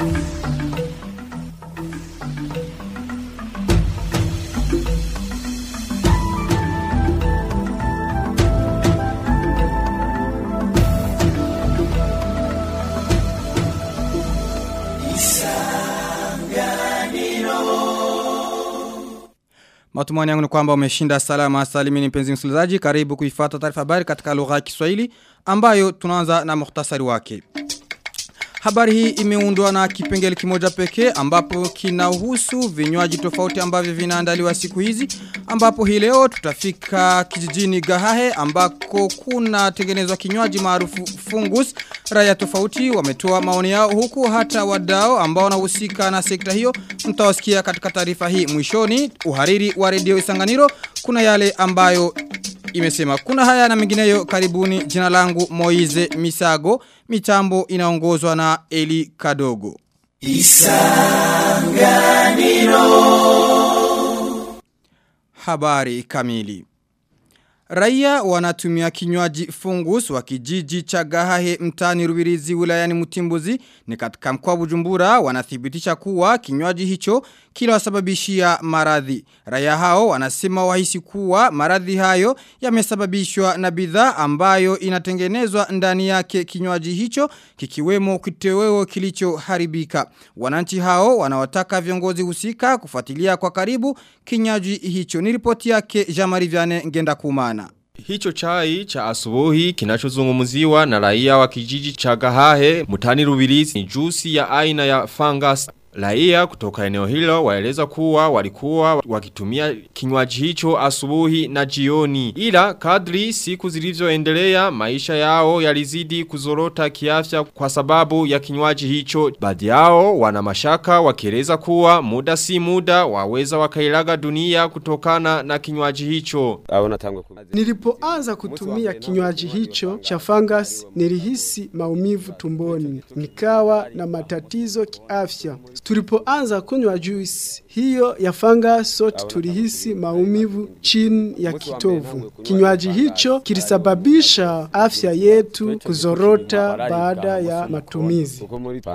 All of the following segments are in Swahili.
Matumani yangu ni kwamba umeshinda salama salimini mpenzi msikilizaji karibu kuifuata taarifa habari katika lugha ya Kiswahili ambayo tunaanza na muhtasari wake. Habari hii imeundwa na kipengele kimoja pekee ambapo kinahusu vinywaji tofauti ambavyo vinaandaliwa siku hizi ambapo hii leo tutafika kijijini Gahahe ambako kuna tengenezwa kinywaji maarufu fungus raia tofauti wametoa maoni yao huku hata wadao ambao wanahusika na sekta hiyo mtawasikia katika taarifa hii mwishoni uhariri wa redio Isanganiro kuna yale ambayo imesema kuna haya na mengineyo karibuni jina langu Moize Misago mitambo inaongozwa na Eli Kadogo Isanganiro Habari kamili Raia wanatumia kinywaji fungus wa kijiji cha Gahahe mtani Rubirizi wilayani Mutimbuzi ni katika mkoa Bujumbura wanathibitisha kuwa kinywaji hicho kilawasababishia maradhi. Raia hao wanasema wahisi kuwa maradhi hayo yamesababishwa na bidhaa ambayo inatengenezwa ndani yake kinywaji hicho kikiwemo kitoweo kilichoharibika. Wananchi hao wanawataka viongozi husika kufuatilia kwa karibu kinywaji hicho. Ni ripoti yake Jamari Viane ngenda kumana. Hicho chai cha asubuhi kinachozungumziwa na raia wa kijiji cha Gahahe mutani Rubirizi ni juisi ya aina ya fungus Raia kutoka eneo hilo waeleza kuwa walikuwa wakitumia kinywaji hicho asubuhi na jioni. Ila kadri siku zilivyoendelea maisha yao yalizidi kuzorota kiafya kwa sababu ya kinywaji hicho. Baadhi yao wana mashaka wakieleza kuwa muda si muda waweza wakailaga dunia kutokana na kinywaji hicho. Nilipoanza kutumia kinywaji hicho cha fungus nilihisi maumivu tumboni. Nikawa na matatizo kiafya. Tulipoanza kunywa juice hiyo ya fanga sote tulihisi maumivu chini ya kitovu. Kinywaji hicho kilisababisha afya yetu kuzorota baada ya matumizi.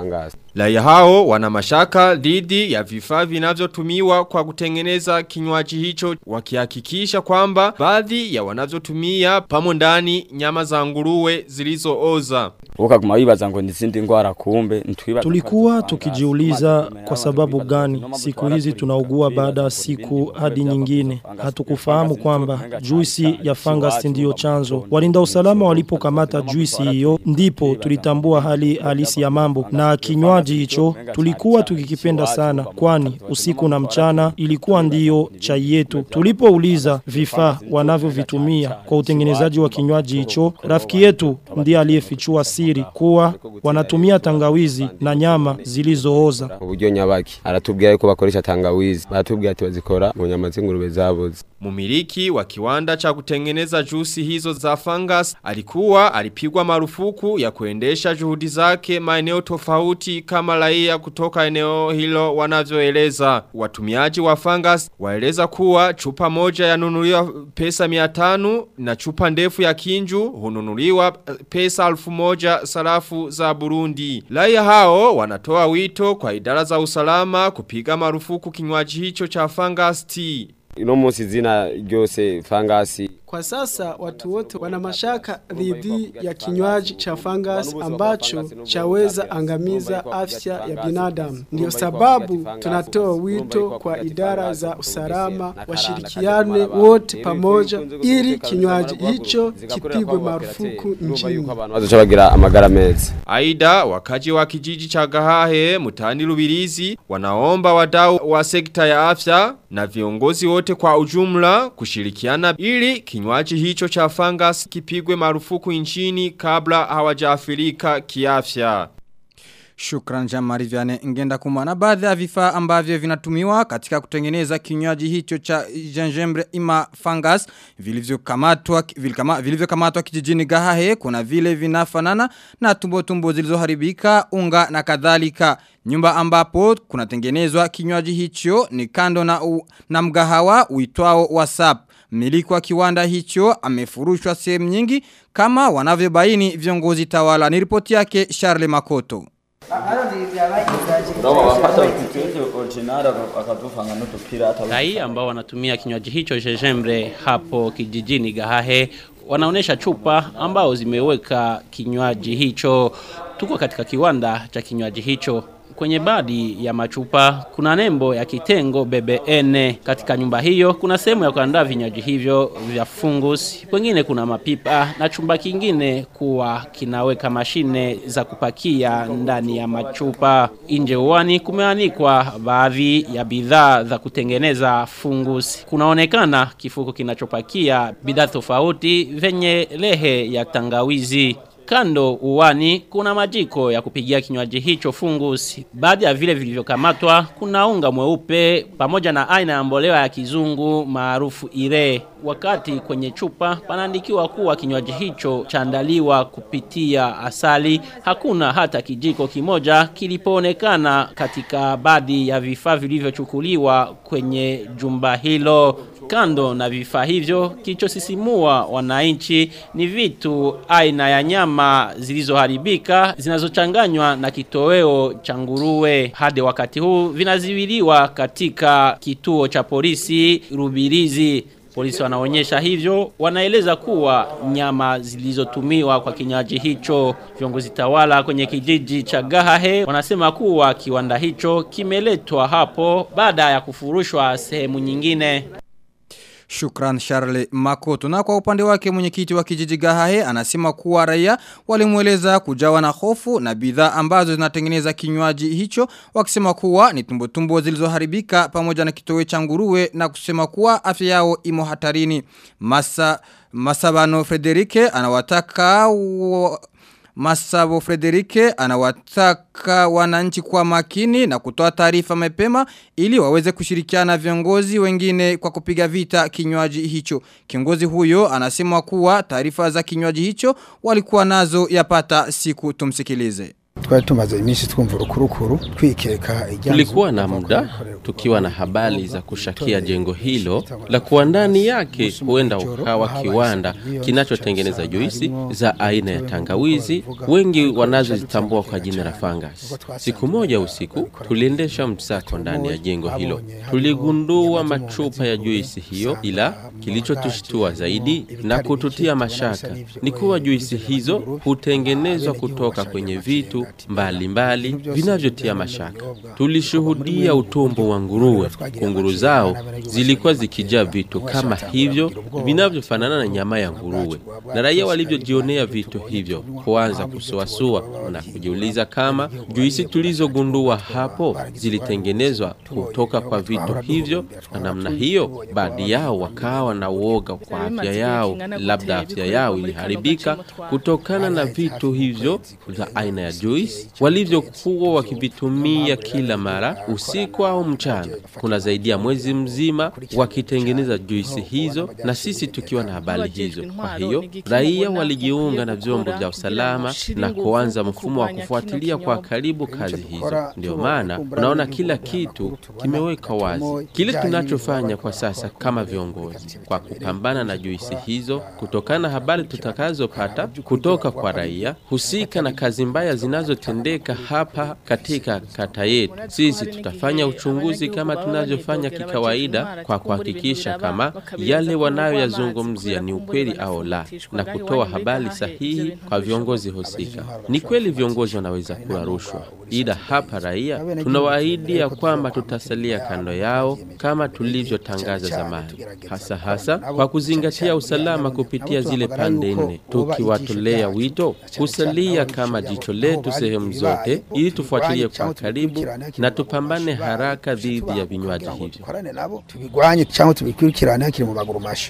Raia hao wana mashaka dhidi ya vifaa vinavyotumiwa kwa kutengeneza kinywaji hicho wakihakikisha kwamba baadhi ya wanavyotumia pamo ndani nyama za nguruwe zilizooza. Ukaguma wibaza ngo nizindi ngwara kumbe ntwibaza Tulikuwa tukijiuliza kwa sababu gani siku hizi tunaugua baada ya siku hadi nyingine. Hatukufahamu kwamba juisi ya fungus ndiyo chanzo. Walinda usalama walipokamata juisi hiyo ndipo tulitambua hali halisi ya mambo na kinywaji hicho tulikuwa tukikipenda sana kwani usiku na mchana ilikuwa ndiyo chai yetu. Tulipouliza vifaa wanavyovitumia kwa utengenezaji wa kinywaji hicho, rafiki yetu ndiye aliyefichua siri kuwa wanatumia tangawizi na nyama zilizooza. uburyo nyabaki aratubwira yuko bakoresha tangawizi baratubwira ati bazikora mu nyama z'ingurube zaboze Mumiliki wa kiwanda cha kutengeneza juisi hizo za fungus alikuwa alipigwa marufuku ya kuendesha juhudi zake maeneo tofauti kama raia kutoka eneo hilo wanavyoeleza. Watumiaji wa fungus waeleza kuwa chupa moja yanunuliwa pesa 500 na chupa ndefu ya kinju hununuliwa pesa alfu moja sarafu za Burundi. Raia hao wanatoa wito kwa idara za usalama kupiga marufuku kinywaji hicho cha fungus tea. ino munsi zina ryose fangasi Kwa sasa watu wote wana mashaka dhidi ya kinywaji cha fungus ambacho chaweza angamiza afya ya binadamu. Ndio sababu tunatoa wito kwa idara za usalama washirikiane wote pamoja ili kinywaji hicho kipigwe marufuku nchini. abantu bazoca bagira amagara meza Aida wakaji wa kijiji cha Gahahe mutani Rubirizi wanaomba wadau wa sekta ya afya na viongozi wote kwa ujumla kushirikiana ili kinywaji hicho cha fungus kipigwe marufuku nchini kabla hawajaathirika kiafya. Shukran Jamari Viane ngenda kumana baadhi ya vifaa ambavyo vinatumiwa katika kutengeneza kinywaji hicho cha gingembre ima fungus vilivyokamatwa vilikama- vilivyokamatwa kijijini Gahahe kuna vile vinafanana na tumbo tumbo zilizoharibika unga na kadhalika nyumba ambapo kunatengenezwa kinywaji hicho ni kando na u, na mgahawa uitwao WhatsApp Mmiliki wa kiwanda hicho amefurushwa sehemu nyingi kama wanavyobaini viongozi tawala. Ni ripoti yake Charles Makoto. Raia ambao wanatumia kinywaji hicho Jejembre hapo kijijini Gahahe wanaonesha chupa ambao zimeweka kinywaji hicho. Tuko katika kiwanda cha kinywaji hicho. Kwenye baadhi ya machupa kuna nembo ya kitengo BBN. Katika nyumba hiyo kuna sehemu ya kuandaa vinywaji hivyo vya fungus. Wengine kuna mapipa na chumba kingine kuwa kinaweka mashine za kupakia ndani ya machupa. Nje uwani kumeanikwa baadhi ya bidhaa za kutengeneza fungus. Kunaonekana kifuko kinachopakia bidhaa tofauti venye lehe ya tangawizi. Kando uwani kuna majiko ya kupigia kinywaji hicho fungus. Baadhi ya vile vilivyokamatwa kuna unga mweupe pamoja na aina ya mbolewa ya kizungu maarufu ire. Wakati kwenye chupa panaandikiwa kuwa kinywaji hicho chaandaliwa kupitia asali, hakuna hata kijiko kimoja kilipoonekana katika baadhi ya vifaa vilivyochukuliwa kwenye jumba hilo. Kando na vifaa hivyo, kilichosisimua wananchi ni vitu aina ya nyama zilizoharibika zinazochanganywa na kitoweo cha nguruwe. Hadi wakati huu vinaziwiliwa katika kituo cha polisi Rubirizi. Polisi wanaonyesha hivyo, wanaeleza kuwa nyama zilizotumiwa kwa kinywaji hicho. Viongozi tawala kwenye kijiji cha Gahahe wanasema kuwa kiwanda hicho kimeletwa hapo baada ya kufurushwa sehemu nyingine. Shukran Charles Makoto. Na kwa upande wake mwenyekiti wa kijiji Gahahe anasema kuwa raia walimweleza kujawa na hofu na bidhaa ambazo zinatengeneza kinywaji hicho wakisema kuwa ni tumbo tumbo zilizoharibika pamoja na kitowe cha nguruwe na kusema kuwa afya yao imo hatarini. Masa Masabano Frederike anawataka wa, Masabo Frederike anawataka wananchi kwa makini na kutoa taarifa mapema ili waweze kushirikiana viongozi wengine kwa kupiga vita kinywaji hicho. Kiongozi huyo anasema kuwa taarifa za kinywaji hicho walikuwa nazo yapata siku tumsikilize. twari tumaze iminsi twumva urukurukuru twikeka Tulikuwa na muda tukiwa na habari za kushakia jengo hilo la kuwa ndani yake huenda ukawa kiwanda kinachotengeneza juisi za aina ya tangawizi, wengi wanazozitambua kwa jina la fungus. Siku moja usiku tuliendesha msako ndani ya jengo hilo, tuligundua machupa ya juisi hiyo, ila kilichotushtua zaidi na kututia mashaka ni kuwa juisi hizo hutengenezwa kutoka kwenye vitu mbalimbali vinavyotia mashaka. Tulishuhudia utumbo wa nguruwe. Kunguru zao zilikuwa zikijaa vitu kama hivyo vinavyofanana na nyama ya nguruwe, na raia walivyojionea vitu hivyo kuanza kusuasua na kujiuliza kama juisi tulizogundua hapo zilitengenezwa kutoka kwa vitu hivyo, na namna hiyo baadhi yao wakawa na uoga kwa afya yao, labda afya yao iliharibika kutokana na vitu hivyo vya aina ya juice walivyokuwa wakivitumia kila mara usiku au mchana. Kuna zaidi ya mwezi mzima wakitengeneza juisi hizo, na sisi tukiwa na habari hizo. Kwa hiyo raia walijiunga na vyombo vya usalama na kuanza mfumo wa kufuatilia kwa karibu kazi hizo. Ndio maana unaona kila kitu kimeweka wazi. Kile tunachofanya kwa sasa kama viongozi kwa kupambana na juisi hizo, kutokana na habari tutakazopata kutoka kwa raia husika na kazi mbaya zinazotendeka hapa katika kata yetu, sisi tutafanya uchunguzi kama tunavyofanya kikawaida kwa kuhakikisha kama yale wanayoyazungumzia ni ukweli au la, na kutoa habari sahihi kwa viongozi husika. Ni kweli viongozi wanaweza kula rushwa, ila hapa raia tunawaahidi ya kwamba tutasalia kando yao kama tulivyotangaza zamani, hasa hasa kwa kuzingatia usalama kupitia zile pande nne, tukiwatolea wito kusalia kama jicho letu sehemu zote, ili tufuatilie kwa karibu na tupambane haraka dhidi ya vinywaji hivyo. tubigwanye cyangwa tubikurikirane hakiri mu maguru masha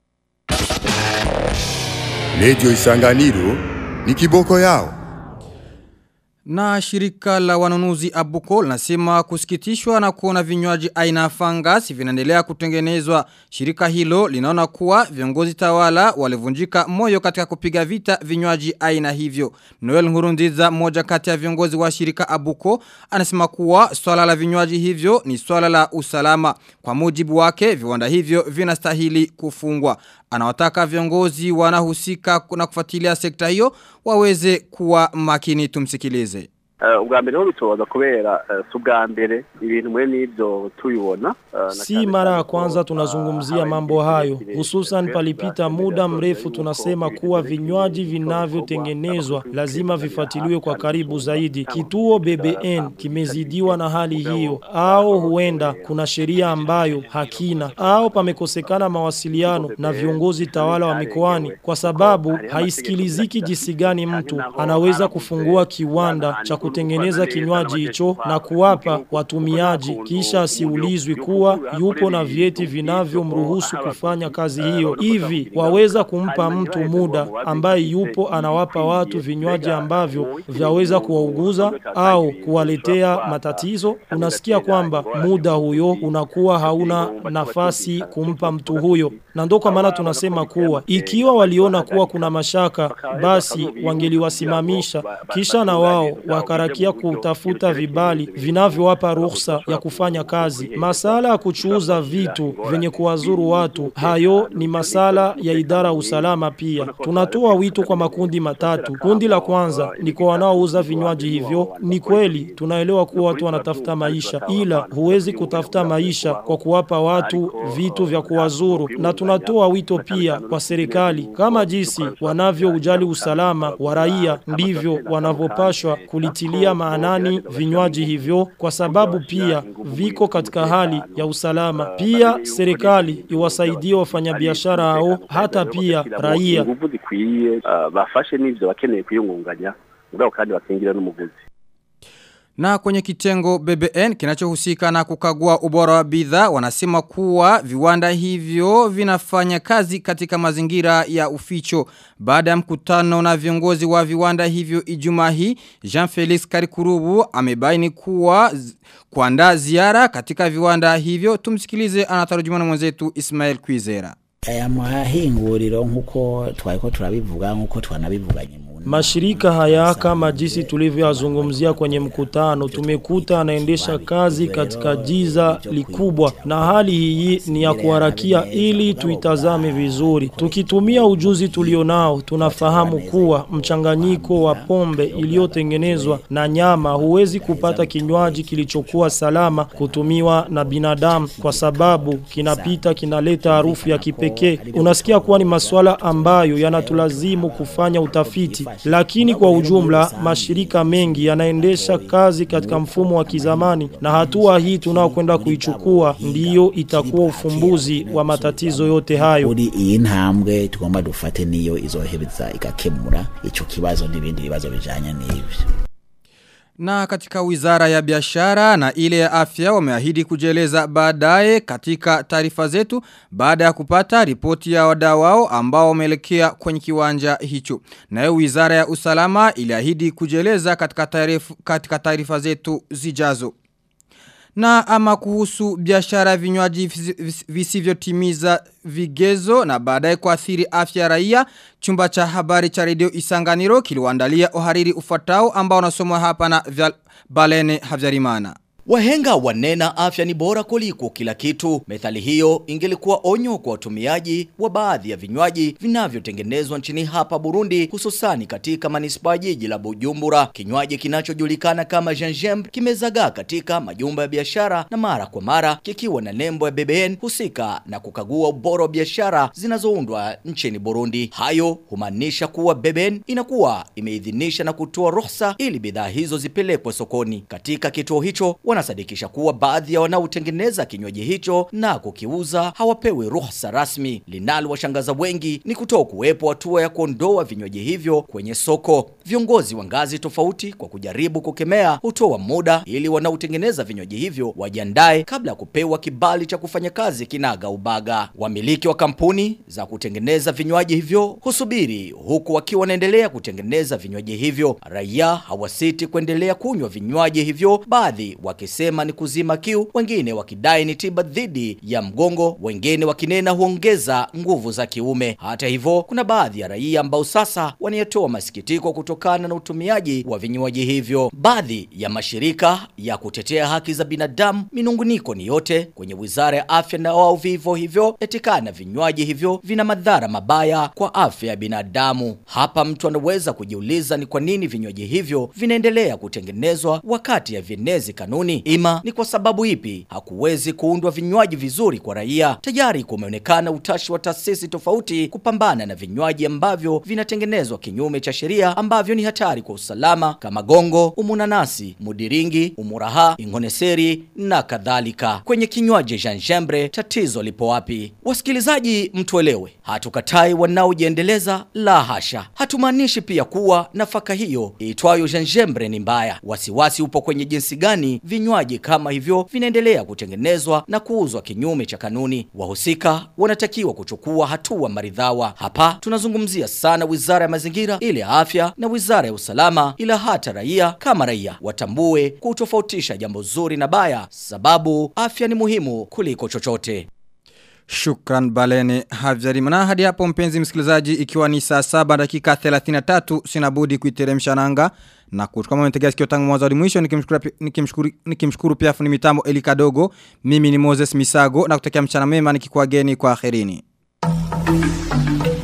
Radio Isanganiro ni kiboko yao. Na shirika la wanunuzi Abuko linasema kusikitishwa na kuona vinywaji aina fungus vinaendelea kutengenezwa. Shirika hilo linaona kuwa viongozi tawala walivunjika moyo katika kupiga vita vinywaji aina hivyo. Noel Nkurunziza mmoja kati ya viongozi wa shirika Abuko anasema kuwa swala la vinywaji hivyo ni swala la usalama. Kwa mujibu wake viwanda hivyo vinastahili kufungwa. Anawataka viongozi wanahusika na kufuatilia sekta hiyo waweze kuwa makini tumsikilize. ubwa mbere ho bitoza kubera si ubwa mbere ibintu mwe n'ibyo tubibona Si mara ya kwanza tunazungumzia mambo hayo, hususan palipita muda mrefu tunasema kuwa vinywaji vinavyotengenezwa lazima vifuatiliwe kwa karibu zaidi. Kituo BBN kimezidiwa na hali hiyo, au huenda kuna sheria ambayo hakina, au pamekosekana mawasiliano na viongozi tawala wa mikoani, kwa sababu haisikiliziki jinsi gani mtu anaweza kufungua kiwanda cha kutengeneza kinywaji hicho na kuwapa watumiaji kisha asiulizwi kuwa yupo na vyeti vinavyomruhusu kufanya kazi hiyo. Hivi waweza kumpa mtu muda ambaye yupo anawapa watu vinywaji ambavyo vyaweza kuwauguza au kuwaletea matatizo? Unasikia kwamba muda huyo unakuwa hauna nafasi kumpa mtu huyo, na ndo kwa maana tunasema kuwa ikiwa waliona kuwa kuna mashaka, basi wangeliwasimamisha kisha na wao wakarakia kutafuta vibali vinavyowapa ruhusa ya kufanya kazi. Masala ya kuchuuza vitu vyenye kuwazuru watu, hayo ni masala ya idara ya usalama pia. Tunatoa wito kwa makundi matatu. Kundi la kwanza ni kwa wanaouza vinywaji hivyo. Ni kweli tunaelewa kuwa watu wanatafuta maisha, ila huwezi kutafuta maisha kwa kuwapa watu vitu vya kuwazuru, na tunatoa wito pia kwa serikali kama jinsi wanavyoujali usalama wa raia ndivyo wanavyopashwa kulitilia maanani vinywaji hivyo, kwa sababu pia viko katika hali ya usalama. Pia serikali iwasaidie wafanyabiashara hao, hata pia raia. ingufu zikwiye uh, bafashe n'ivyo bakeneye kwiyungunganya mugabo kandi bakingira n'umuguzi Na kwenye kitengo BBN kinachohusika na kukagua ubora wa bidhaa wanasema kuwa viwanda hivyo vinafanya kazi katika mazingira ya uficho. Baada ya mkutano na viongozi wa viwanda hivyo Ijumaa hii, Jean-Felix Karikurubu amebaini kuwa z- kuandaa ziara katika viwanda hivyo. Tumsikilize anatarujuma na mwenzetu Ismail Kwizera. aya mahinguriro nk'uko twariko turabivuga nk'uko twanabivuganye mu Mashirika haya kama jinsi tulivyoyazungumzia kwenye mkutano tumekuta anaendesha kazi katika jiza likubwa na hali hii ni ya kuharakia ili tuitazame vizuri. Tukitumia ujuzi tulionao tunafahamu kuwa mchanganyiko wa pombe iliyotengenezwa na nyama huwezi kupata kinywaji kilichokuwa salama kutumiwa na binadamu kwa sababu kinapita kinaleta harufu ya kipekee. Unasikia kuwa ni masuala ambayo yanatulazimu kufanya utafiti lakini kwa ujumla mashirika mengi yanaendesha kazi katika mfumo wa kizamani na hatua hii tunaokwenda kuichukua ndiyo itakuwa ufumbuzi wa matatizo yote hayo. kuri iyi ntambwe tugomba dufate niyo izohebeza igakemura ico kibazo n'ibindi bibazo bijanye n'ivyo Na katika wizara ya biashara na ile ya afya wameahidi kujieleza baadaye katika taarifa zetu baada ya kupata ripoti ya wadau wao ambao wameelekea kwenye kiwanja hicho. Nayo wizara ya usalama iliahidi kujieleza katika taarifa katika taarifa zetu zijazo. Na ama kuhusu biashara ya vinywaji visi- visi- visivyotimiza vigezo na baadaye kuathiri afya ya raia, chumba cha habari cha redio Isanganiro kiliwaandalia uhariri ufuatao ambao unasomwa hapa na Vyal- Balene Havyarimana. Wahenga wanena afya ni bora kuliko kila kitu. Methali hiyo ingelikuwa onyo kwa watumiaji wa baadhi ya vinywaji vinavyotengenezwa nchini hapa Burundi, hususani katika manispaa jiji la Bujumbura. Kinywaji kinachojulikana kama gingembre kimezagaa katika majumba ya biashara na mara kwa mara kikiwa na nembo ya BBN husika na kukagua ubora wa biashara zinazoundwa nchini Burundi. Hayo humaanisha kuwa BBN inakuwa imeidhinisha na kutoa ruhusa ili bidhaa hizo zipelekwe sokoni. Katika kituo hicho wanasadikisha kuwa baadhi ya wanaotengeneza kinywaji hicho na kukiuza hawapewi ruhusa rasmi. Linalowashangaza wengi ni kutoa kuwepo hatua ya kuondoa vinywaji hivyo kwenye soko. Viongozi wa ngazi tofauti kwa kujaribu kukemea hutoa muda ili wanaotengeneza vinywaji hivyo wajiandae kabla ya kupewa kibali cha kufanya kazi kinaga ubaga. Wamiliki wa kampuni za kutengeneza vinywaji hivyo husubiri huku wakiwa wanaendelea kutengeneza vinywaji hivyo. Raia hawasiti kuendelea kunywa vinywaji hivyo, baadhi wakisema ni kuzima kiu, wengine wakidai ni tiba dhidi ya mgongo, wengine wakinena huongeza nguvu za kiume. Hata hivyo, kuna baadhi ya raia ambao sasa wanayetoa masikitiko kutokana na utumiaji wa vinywaji hivyo. Baadhi ya mashirika ya kutetea haki za binadamu minunguniko ni yote kwenye Wizara ya Afya na wao vivyo hivyo etikana vinywaji hivyo vina madhara mabaya kwa afya ya binadamu. Hapa mtu anaweza kujiuliza ni kwa nini vinywaji hivyo vinaendelea kutengenezwa wakati ya vienezi kanuni. Ima ni kwa sababu ipi hakuwezi kuundwa vinywaji vizuri kwa raia? Tayari kumeonekana utashi wa taasisi tofauti kupambana na vinywaji ambavyo vinatengenezwa kinyume cha sheria ambavyo ni hatari kwa usalama kama gongo, umunanasi, mudiringi, umuraha, ingoneseri na kadhalika. Kwenye kinywaji janjembre tatizo lipo wapi? Wasikilizaji mtuelewe, hatukatai wanaojiendeleza la hasha. Hatumaanishi pia kuwa nafaka hiyo iitwayo janjembre ni mbaya. Wasiwasi upo kwenye jinsi gani vinywaji kama hivyo vinaendelea kutengenezwa na kuuzwa kinyume cha kanuni. Wahusika wanatakiwa kuchukua hatua maridhawa. Hapa tunazungumzia sana Wizara ya Mazingira, ile ya Afya na Wizara ya Usalama, ila hata raia kama raia watambue kutofautisha jambo zuri na baya, sababu afya ni muhimu kuliko chochote. Shukran Balene Havjari. Na hadi hapo mpenzi msikilizaji ikiwa ni saa saba dakika 33 sinabudi kuiteremsha nanga na kutukama mwentegea sikio tangu mwanzo hadi mwisho nikimshukuru nikimshukuru nikimshukuru pia fundi mitambo Eli Kadogo. Mimi ni Moses Misago na kutakia mchana mema nikikuageni kwa akhirini.